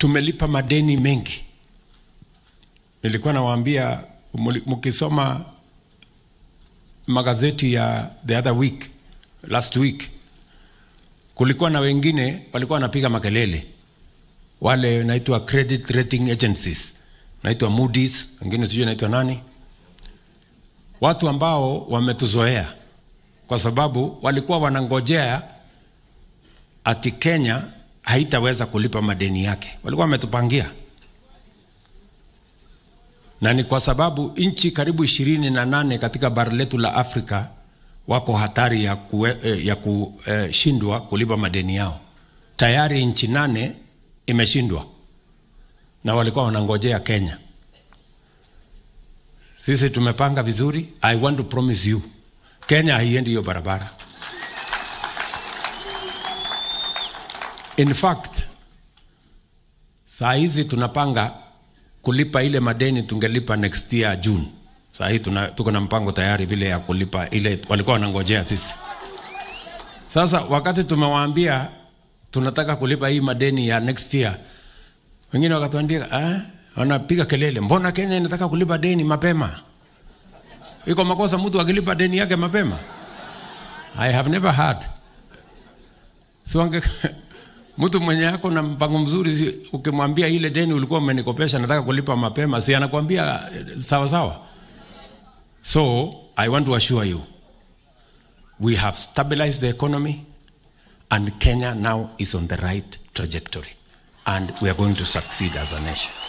tumelipa madeni mengi. Nilikuwa nawaambia muli- mkisoma magazeti ya the other week, last week, kulikuwa na wengine walikuwa wanapiga makelele, wale naitwa credit rating agencies, naitwa Moody's, wengine sijui naitwa nani, watu ambao wametuzoea kwa sababu walikuwa wanangojea ati Kenya haitaweza kulipa madeni yake, walikuwa wametupangia na ni kwa sababu nchi karibu ishirini na nane katika bara letu la Afrika wako hatari ya, kue, eh, ya kushindwa eh, kulipa madeni yao. Tayari nchi nane imeshindwa na walikuwa wanangojea Kenya. Sisi tumepanga vizuri. I want to promise you, Kenya haiendi hiyo barabara. In fact, saa hizi tunapanga kulipa ile madeni tungelipa next year June. Saa hii tuna, tuko na mpango tayari vile ya kulipa ile walikuwa wanangojea sisi. Sasa wakati tumewaambia tunataka kulipa hii madeni ya next year, wengine wakatuambia ah, wanapiga kelele, mbona Kenya inataka kulipa deni mapema? Iko makosa mtu akilipa deni yake mapema? I have never heard. Si wange mtu mwenye yako na mpango mzuri, si ukimwambia ile deni ulikuwa umenikopesha nataka kulipa mapema, si anakwambia eh, sawa sawa. So I want to assure you we have stabilized the economy and Kenya now is on the right trajectory and we are going to succeed as a nation.